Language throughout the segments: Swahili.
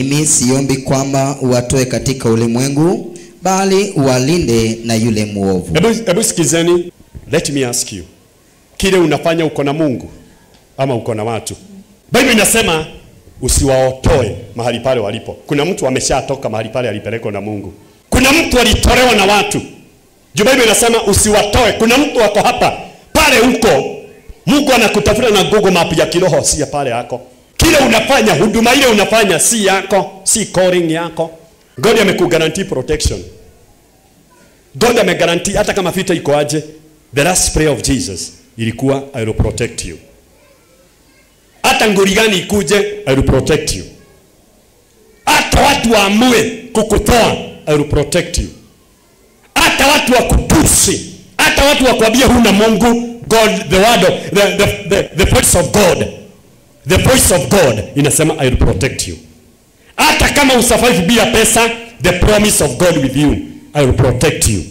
mimi siombi kwamba uwatoe katika ulimwengu, bali uwalinde na yule mwovu. Hebu hebu sikizeni, let me ask you, kile unafanya uko na Mungu ama uko na watu? Biblia inasema usiwaotoe mahali pale walipo. Kuna mtu ameshatoka mahali pale alipelekwa na Mungu. Kuna mtu alitolewa na watu. Juu Biblia inasema usiwatoe. Kuna mtu wako hapa pale huko, Mungu anakutafuta na Google map ya kiroho, si ya pale yako. Kile unafanya, huduma ile unafanya si yako, si calling yako. God amekuguarantee protection. God amegaranti hata kama vita iko aje, the last prayer of Jesus ilikuwa I will protect you. Hata nguri gani ikuje, I will protect you. Hata watu waamue kukutoa, I will protect you. Hata watu wakutusi, hata watu wakwambie huna Mungu, God the word of, the, the, the, the voice of God, the voice of God inasema I will protect you. Hata kama usurvive bila pesa, the promise of God with you, I will protect you.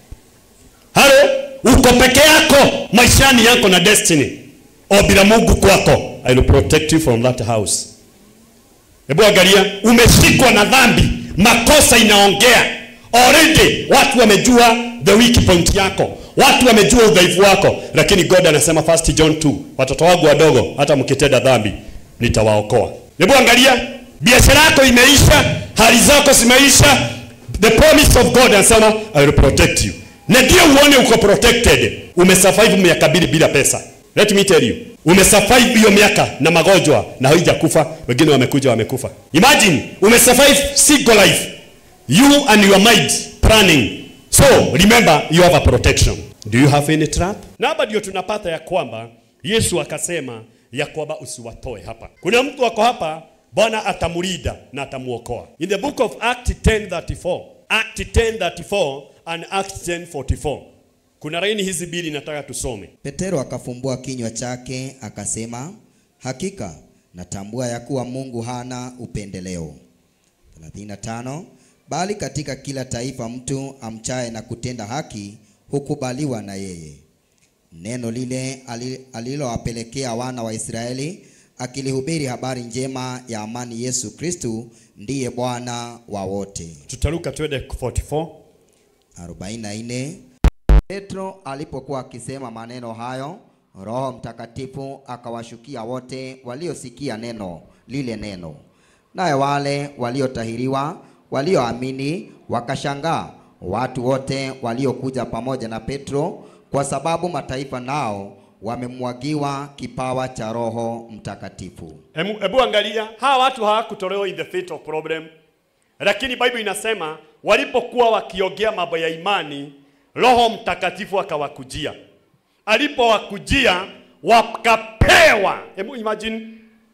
Halo, uko peke yako maishani yako na destiny, o bila Mungu kwako, I will protect you from that house. Hebu angalia, umeshikwa na dhambi, makosa inaongea already. Watu wamejua the weak point yako, watu wamejua udhaifu wako, lakini God anasema first John 2, watoto wangu wadogo, hata mkitenda dhambi nitawaokoa. Hebu angalia, biashara yako imeisha, hali zako zimeisha, the promise of God anasema I will protect you, na ndio uone uko protected. Umesurvive miaka mbili bila pesa. Let me tell you, umesurvive hiyo miaka na magonjwa na haijakufa, wengine wamekuja wamekufa. Imagine umesurvive single life, you and your mind planning. So remember you have a protection. Do you have any trap? Na hapa ndio tunapata ya kwamba Yesu akasema ya kwamba usiwatoe hapa. Kuna mtu wako hapa, Bwana atamlinda na atamuokoa. In the book of Act 10:34, Act 10:34 and Act 10:44. Kuna laini hizi mbili nataka tusome. Petero akafumbua kinywa chake akasema, hakika natambua ya kuwa Mungu hana upendeleo. 35 Bali katika kila taifa mtu amchaye na kutenda haki hukubaliwa na yeye. Neno lile ali- alilowapelekea wana wa Israeli akilihubiri habari njema ya amani Yesu Kristu ndiye Bwana wa wote. Tutaruka twende 44. 44 Petro alipokuwa akisema maneno hayo, Roho Mtakatifu akawashukia wote waliosikia neno lile neno. Naye wale waliotahiriwa walioamini wakashangaa, watu wote waliokuja pamoja na Petro, kwa sababu mataifa nao wamemwagiwa kipawa cha Roho Mtakatifu. Hebu hebu angalia, hawa watu hawakutolewa in the fit of problem, lakini Bible inasema walipokuwa wakiongea mambo ya imani, Roho Mtakatifu akawakujia. Alipowakujia wakapewa. Hebu imagine,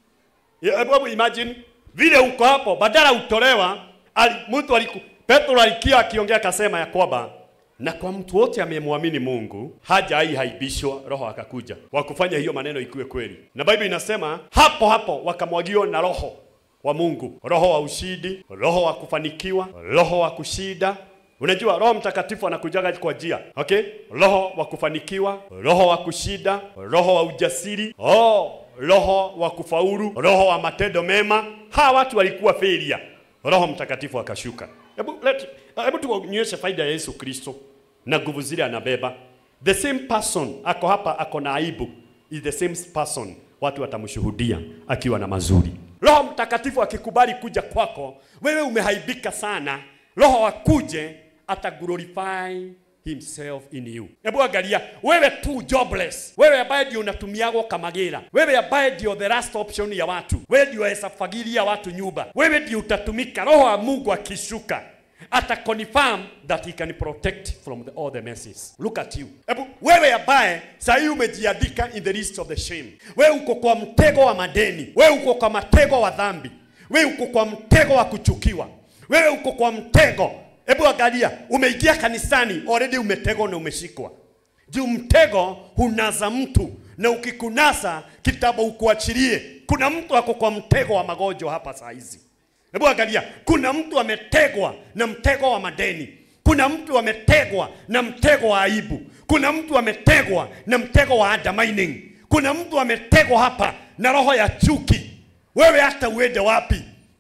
hebu imagine vile uko hapo, badala utolewa, ali, mtu aliku, Petro alikia akiongea akasema ya kwamba na kwa mtu wote amemwamini Mungu haja hii haibishwa, Roho akakuja wakufanya hiyo maneno ikuwe kweli. Na Biblia inasema hapo hapo wakamwagiwa na Roho wa Mungu, roho wa ushindi, roho wa kufanikiwa, roho wa kushida. Unajua Roho Mtakatifu anakujaga kwa njia okay, roho wa kufanikiwa, roho wa kushida, roho wa ujasiri, oh, roho wa kufaulu, roho wa matendo mema. Hawa watu walikuwa failure, Roho Mtakatifu akashuka. Hebu let- hebu tuonyeshe faida ya Yesu Kristo na nguvu zile anabeba. The same person ako hapa, ako na aibu, is the same person, watu watamshuhudia akiwa na mazuri. Roho Mtakatifu akikubali kuja kwako, wewe umehaibika sana, Roho akuje ata glorify himself in you. Hebu angalia, wewe tu jobless, wewe ambaye ndio unatumiagwo kamagira, wewe ambaye ndio the last option ya watu, wewe ndio hesafagiria watu nyumba, wewe ndio utatumika. Roho wa Mungu akishuka ata confirm that he can protect from the, all the messes. Look at you. Hebu wewe ambaye saa hii umejiandika in the list of the shame, wewe uko kwa mtego wa madeni, wewe uko kwa mtego wa dhambi, wewe uko kwa mtego wa kuchukiwa, wewe uko kwa mtego Hebu angalia, umeingia kanisani already umetegwa na umeshikwa. Juu mtego hunaza mtu na ukikunasa kitabu ukuachilie. Kuna mtu ako kwa mtego wa magonjwa hapa saa hizi. Hebu angalia, kuna mtu ametegwa na mtego wa madeni. Kuna mtu ametegwa na mtego wa aibu. Kuna mtu ametegwa na mtego wa undermining. Kuna mtu ametegwa hapa na roho ya chuki. Wewe hata uende wapi?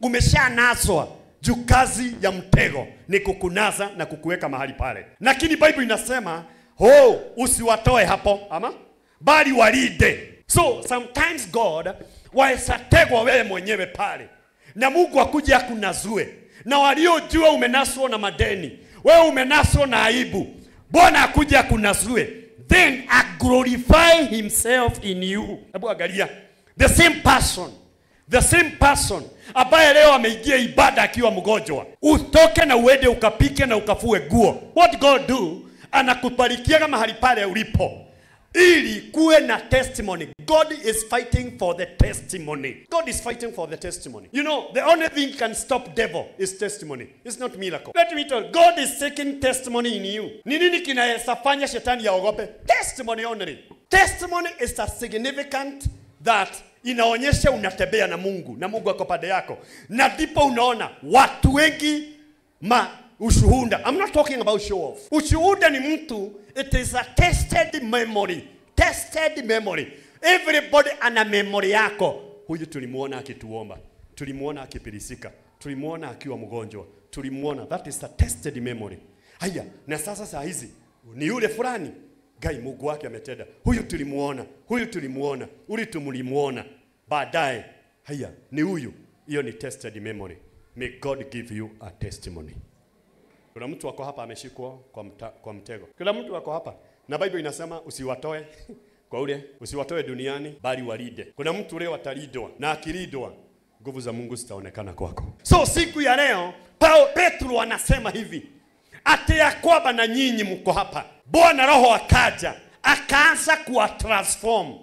umeshanaswa juu kazi ya mtego ni kukunasa na kukuweka mahali pale lakini bible inasema oh, usiwatoe hapo ama bali walinde so sometimes god waesategwa wewe mwenyewe pale na mungu akuja akunazue na waliojua umenaswa na madeni wewe umenaswa na aibu bwana akuja akunazue then aglorify himself in you hebu angalia the same person the same person ambaye leo ameingia ibada akiwa mgonjwa utoke na uende ukapike na ukafue guo what god do anakubarikiaga mahali pale ulipo ili kuwe na testimony god is fighting for the testimony god is fighting for the testimony you know the only thing can stop devil is testimony it's not miracle let me tell you god is seeking testimony in you ni nini kinaweza fanya shetani yaogope testimony only testimony is a significant that inaonyesha unatembea na mungu na mungu ako pande yako na ndipo unaona watu wengi ma ushuhuda I'm not talking about show off ushuhuda ni mtu it is a tested memory tested memory everybody ana memory yako huyu tulimuona akituomba tulimuona akipilisika tulimuona akiwa mgonjwa tulimuona that is a tested memory haya na sasa saa hizi ni yule fulani gai mungu wake ametenda huyu tulimuona huyu tulimuona uli tumulimuona baadaye haya ni huyu hiyo ni tested memory may god give you a testimony kuna mtu wako hapa ameshikwa kwa, mta, kwa mtego kuna mtu wako hapa na bible inasema usiwatoe kwa ule usiwatoe duniani bali walinde kuna mtu leo atalindwa na akilindwa nguvu za mungu zitaonekana kwako so siku ya leo Paulo petro anasema hivi ati ya kwamba na nyinyi mko hapa bwana roho akaja akaanza kuwa transform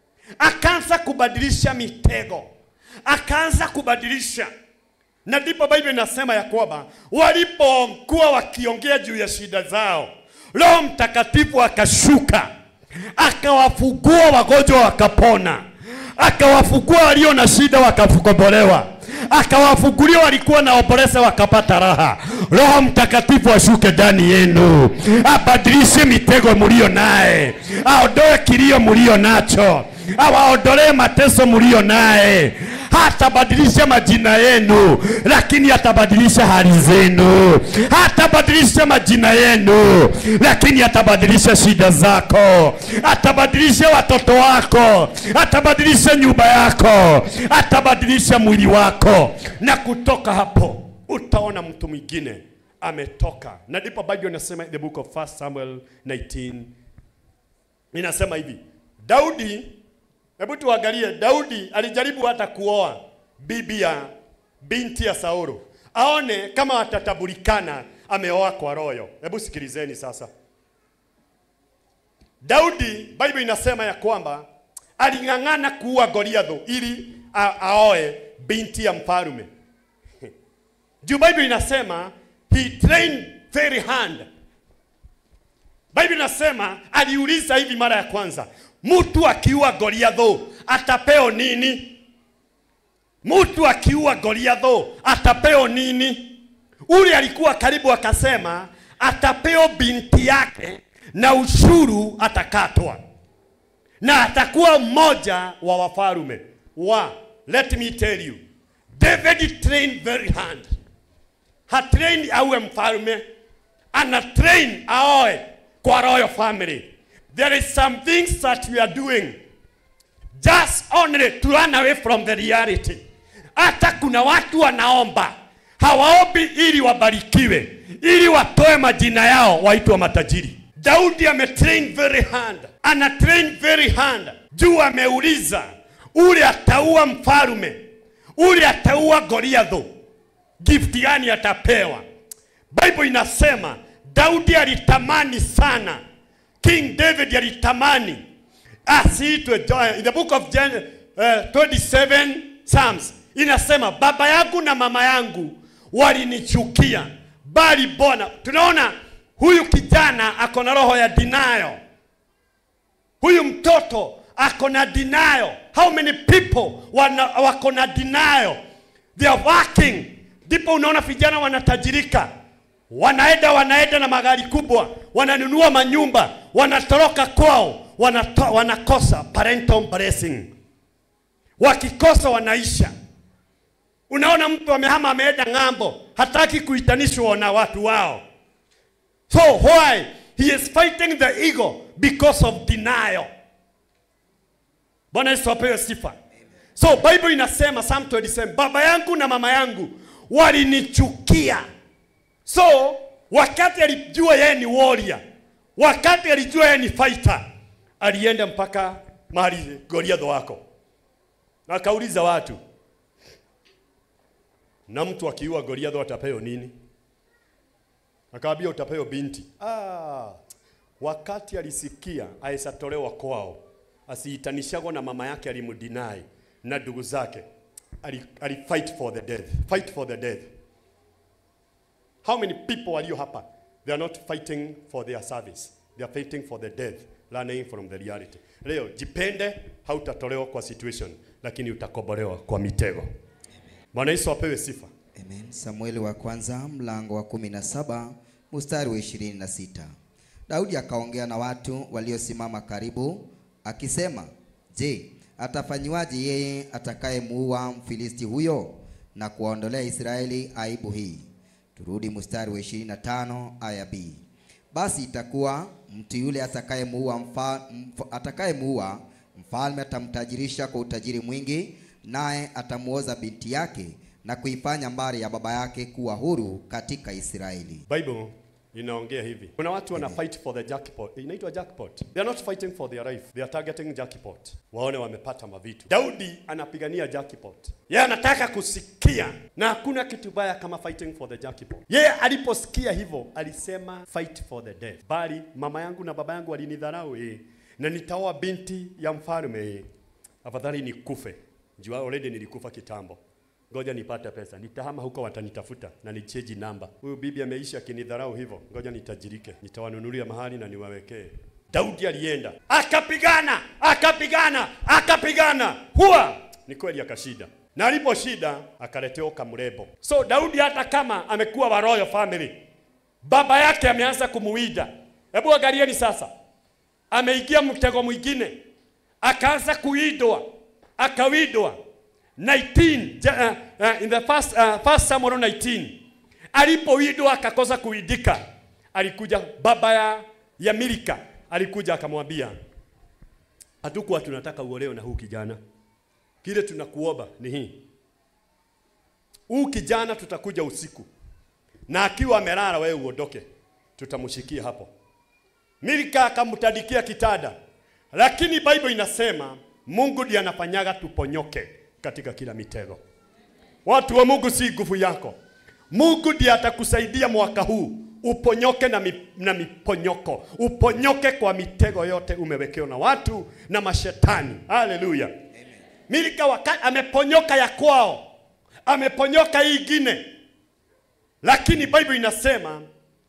akaanza kubadilisha mitego akaanza kubadilisha na ndipo Biblia inasema ya kwamba walipokuwa wakiongea juu ya shida zao, Roho Mtakatifu akashuka akawafungua wagonjwa wakapona, akawafungua walio na shida wakakombolewa, akawafungulia walikuwa na operesa wakapata raha. Roho Mtakatifu ashuke ndani yenu, abadilishe mitego mulio naye, aondoe kilio mulio nacho, awaondolee mateso mulio naye hatabadilisha majina yenu, lakini atabadilisha hali zenu. Hatabadilisha majina yenu, lakini atabadilisha shida zako. Atabadilisha watoto wako, atabadilisha nyumba yako, atabadilisha mwili wako, na kutoka hapo utaona mtu mwingine ametoka. Na ndipo Bible inasema in the book of 1 Samuel 19 inasema hivi, Daudi Hebu tuangalie, Daudi alijaribu hata kuoa bibi ya binti ya Saulo, aone kama atatabulikana ameoa kwa royo. Hebu sikilizeni sasa. Daudi, Bible inasema ya kwamba aling'ang'ana kuua Goliatho ili a- aoe binti ya mfalme. Juu Bible inasema he trained very hard. Bible inasema aliuliza hivi mara ya kwanza, mtu akiua Goliatho atapeo nini? Mtu akiua Goliatho atapeo nini? Ule alikuwa karibu akasema atapeo binti yake na ushuru atakatwa na atakuwa mmoja wa wafalme wa. Let me tell you, David trained very hard. Hatrain awe mfalme, ana train aoe kwa royal family. There is some things that we are doing just only to run away from the reality. Hata kuna watu wanaomba hawaombi ili wabarikiwe, ili watoe majina yao waitwe matajiri. Daudi ametrain very hard, ana train very hard juu ameuliza ule ataua mfalume, ule ataua Goliatho, gift gani atapewa? Bible inasema Daudi alitamani sana, King David alitamani asiitwe Jo- in the book of Gen, uh, 27 Psalms inasema baba yangu na mama yangu walinichukia, bali Bwana. Tunaona huyu kijana ako na roho ya denial. Huyu mtoto ako na denial. How many people wana, wako na denial? They are working. Ndipo unaona vijana wanatajirika, wanaenda wanaenda na magari kubwa, wananunua manyumba, wanatoroka kwao, wanato, wanakosa parental blessing. Wakikosa wanaisha. Unaona mtu amehama ameenda ng'ambo, hataki kuitanishwa na watu wao. So why he is fighting the ego because of denial. Bwana Yesu apewe sifa. So Bible inasema Psalm 27, baba yangu na mama yangu walinichukia. So wakati alijua yeye ni warrior, wakati alijua yeye ni fighter, alienda mpaka mahali Goliath wako na akauliza watu, na mtu akiua Goliath atapewa nini? Akawaambia utapewa binti. Ah, wakati alisikia aisatolewa kwao, asiitanishagwa na mama yake alimdinai na ndugu zake, ali, ali fight for the death, fight for the death. How many people walio hapa they are not fighting for their service, they are fighting for the death, learning from the reality. Leo jipende, hautatolewa kwa situation, lakini utakobolewa kwa mitego. Bwana Yesu apewe sifa. Amen. Samueli wa kwanza mlango wa kumi na saba mstari wa ishirini na sita. Daudi akaongea na watu waliosimama karibu akisema, je, atafanyiwaje yeye atakayemuua Mfilisti huyo na kuwaondolea Israeli aibu hii? Turudi mstari wa 25 aya B. Basi itakuwa mtu yule atakayemuua mfa, mf, atakayemuua mfalme atamtajirisha kwa utajiri mwingi, naye atamuoza binti yake na kuifanya mbari ya baba yake kuwa huru katika Israeli. Bible inaongea hivi. Kuna watu wana fight for the jackpot. Inaitwa jackpot. They are not fighting for their life. They are targeting jackpot. Waone wamepata mavitu. Daudi anapigania jackpot. Yeye anataka kusikia na hakuna kitu baya kama fighting for the jackpot. Yeye aliposikia hivyo alisema fight for the death. Bali mama yangu na baba yangu walinidharau eh. Na nitaoa binti ya mfalme eh. Afadhali nikufe. Jua already nilikufa kitambo. Ngoja nipate pesa, nitahama huko, watanitafuta na nicheji namba. Huyu bibi ameisha akinidharau hivyo, ngoja nitajirike, nitawanunulia mahali na niwawekee. Daudi alienda akapigana, akapigana, akapigana, huwa ni kweli akashida, na aliposhida akaletewa kamrebo. So Daudi hata kama amekuwa wa royal family, baba yake ameanza kumuwida. Hebu angalieni sasa, ameingia mtego mwingine, akaanza kuidwa, akawidwa 19 ja- uh, uh, in the first, uh, first Samuel 19 alipoidwa akakosa kuidika, alikuja baba ya, ya Milika alikuja akamwambia, hatukuwa tunataka uolewe na huu kijana, kile tunakuomba ni hii, huu kijana tutakuja usiku na akiwa amelala, wewe uondoke, tutamshikia hapo. Milika akamtadikia kitada, lakini Bible inasema Mungu ndiye anafanyaga tuponyoke katika kila mitego. Watu wa Mungu, si nguvu yako. Mungu ndiye atakusaidia mwaka huu uponyoke na, mi, na miponyoko, uponyoke kwa mitego yote umewekewa na watu na mashetani. Haleluya! Milika wakati ameponyoka ya kwao, ameponyoka hii ingine, lakini Bible inasema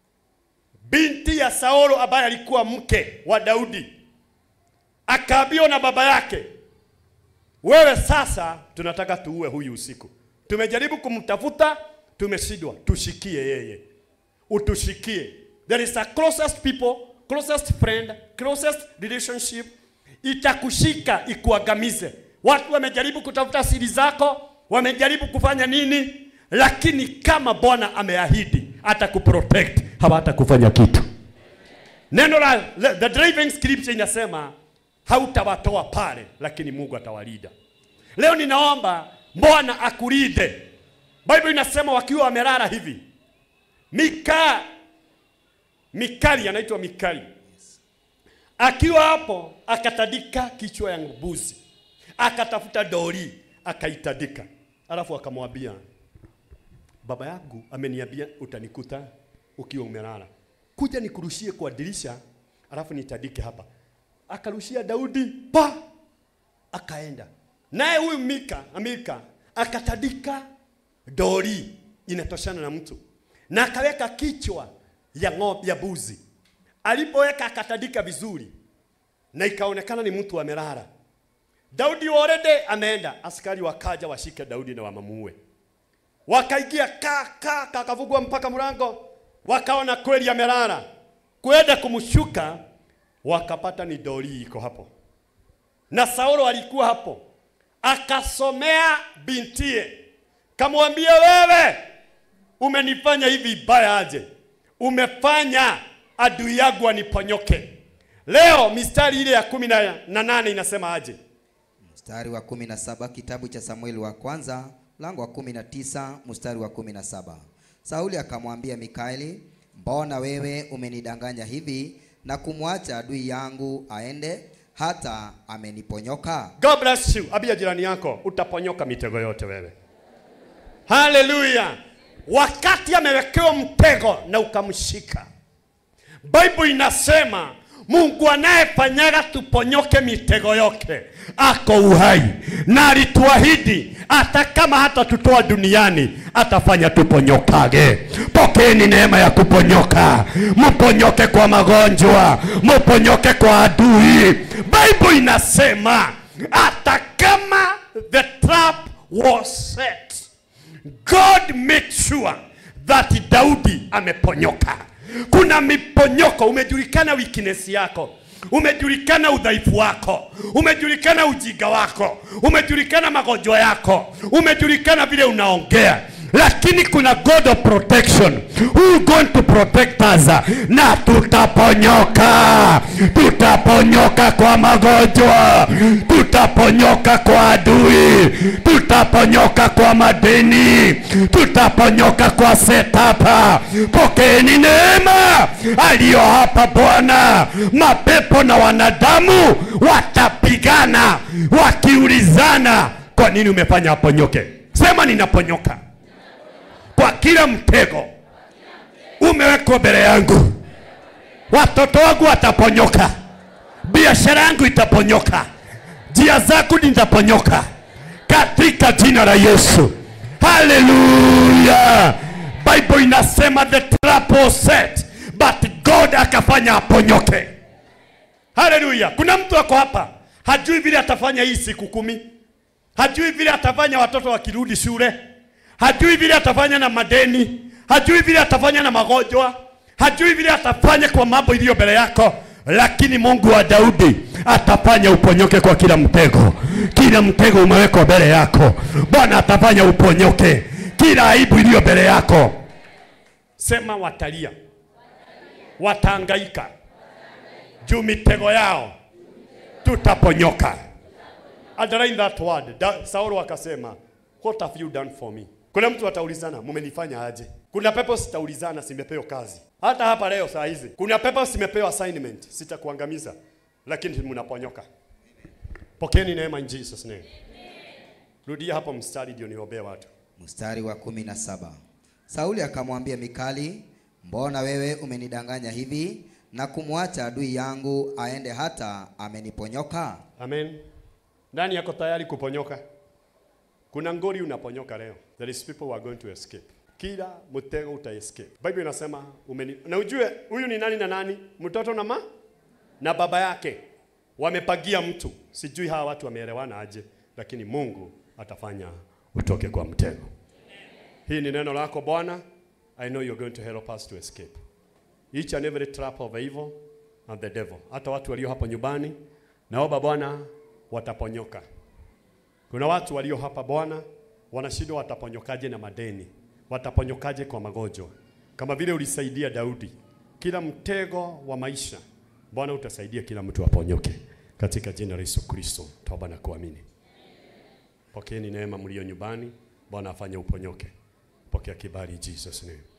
binti ya Saulo ambaye alikuwa mke wa Daudi akaambiwa na baba yake, wewe sasa tunataka tuue huyu usiku. Tumejaribu kumtafuta, tumeshindwa. Tushikie yeye, utushikie. There is a closest people, closest friend, closest relationship itakushika ikuangamize. Watu wamejaribu kutafuta siri zako, wamejaribu kufanya nini, lakini kama Bwana ameahidi atakuprotect, hawatakufanya kitu. Neno la the driving scripture inasema hautawatoa pale, lakini Mungu atawalinda. Leo ninaomba Bwana akulinde. Bible inasema wakiwa wamelala hivi, Mika Mikali anaitwa Mikali akiwa hapo akatadika kichwa ya mbuzi, akatafuta dori akaitadika, alafu akamwambia baba yangu ameniambia utanikuta ukiwa umelala, kuja nikurushie kwa dirisha, alafu nitadike hapa. Akarushia Daudi pa, akaenda naye huyu Mika Amika akatadika dori inatoshana na mtu na akaweka kichwa ya ng'ombe ya buzi. Alipoweka akatadika vizuri na ikaonekana ni mtu amelala. Daudi already ameenda, askari wakaja washike Daudi na wamamuue. Wakaingia ka ka kakavugwa mpaka mlango, wakaona kweli amelala. Kwenda kumshuka wakapata ni dori iko hapo, na Saulo alikuwa hapo, akasomea bintie kamwambia wewe umenifanya hivi vibaya aje umefanya adui yangu aniponyoke leo mistari ile ya kumi na na nane inasema aje Mstari wa 17 kitabu cha Samueli wa kwanza mlango wa 19 mstari wa 17. Sauli akamwambia Mikaeli, mbona wewe umenidanganya hivi na kumwacha adui yangu aende hata ameniponyoka? God bless you. Abia jirani yako, utaponyoka mitego yote wewe. Haleluya! Wakati amewekewa mtego na ukamshika, Bible inasema Mungu anayefanyaga tuponyoke mitego yote ako uhai, na alituahidi hata kama hata tutoa duniani atafanya tuponyokage. Pokeeni neema ya kuponyoka, mponyoke kwa magonjwa, mponyoke kwa adui. Bible inasema hata kama the trap was set God made sure that Daudi ameponyoka. Kuna miponyoko, umejulikana weakness yako, umejulikana udhaifu wako, umejulikana ujinga wako, umejulikana magonjwa yako, umejulikana vile unaongea lakini kuna God of protection who is going to protect us, na tutaponyoka, tutaponyoka kwa magonjwa, tutaponyoka kwa adui, tutaponyoka kwa madeni, tutaponyoka kwa setapa. Pokeeni neema aliyo hapa Bwana. Mapepo na wanadamu watapigana wakiulizana, kwa nini umefanya aponyoke? Sema ninaponyoka kwa kila mtego umewekwa mbele yangu. Watoto wangu wataponyoka, biashara yangu itaponyoka, njia zangu nitaponyoka katika jina la Yesu. Haleluya! Bible inasema the trap was set but God akafanya aponyoke. Haleluya! Kuna mtu ako hapa hajui vile atafanya hii siku kumi, hajui vile atafanya watoto wakirudi shule hajui vile atafanya na madeni, hajui vile atafanya na magonjwa, hajui vile atafanya kwa mambo iliyo mbele yako, lakini Mungu wa Daudi atafanya uponyoke kwa kila mtego. Kila mtego umewekwa mbele yako, Bwana atafanya uponyoke kila aibu iliyo mbele yako. Sema watalia, wataangaika juu mitego yao, tutaponyoka. Underline that word. Da, Saulo akasema, what have you done for me? Kuna mtu ataulizana, mumenifanya aje? Kuna pepo zitaulizana, simepewa kazi. Hata hapa leo saa hizi kuna pepo simepewa assignment, sitakuangamiza, lakini mnaponyoka. Pokeeni neema in Jesus name. Rudia hapo mstari ndio niombee watu. Mstari wa 17. Sauli akamwambia Mikali, mbona wewe umenidanganya hivi na kumwacha adui yangu aende hata ameniponyoka? Amen. Nani yako tayari kuponyoka? Kuna ngori unaponyoka leo. There is people who are going to escape. Kila mtego uta escape. Bible inasema umeni... na ujue huyu ni nani na nani? Mtoto na ma na baba yake wamepagia mtu. Sijui hawa watu wameelewana aje, lakini Mungu atafanya utoke kwa mtego. Hii ni neno lako Bwana. I know you're going to help us to escape each and every trap of evil and the devil. Hata watu walio hapa nyumbani, naomba Bwana wataponyoka. Kuna watu walio hapa Bwana wanashindwa wataponyokaje na madeni, wataponyokaje kwa magonjwa, kama vile ulisaidia Daudi. Kila mtego wa maisha Bwana utasaidia kila mtu aponyoke katika jina la Yesu Kristo. Toba na kuamini. Pokeeni neema mlio nyumbani, Bwana afanye uponyoke. Pokea kibali in Jesus name.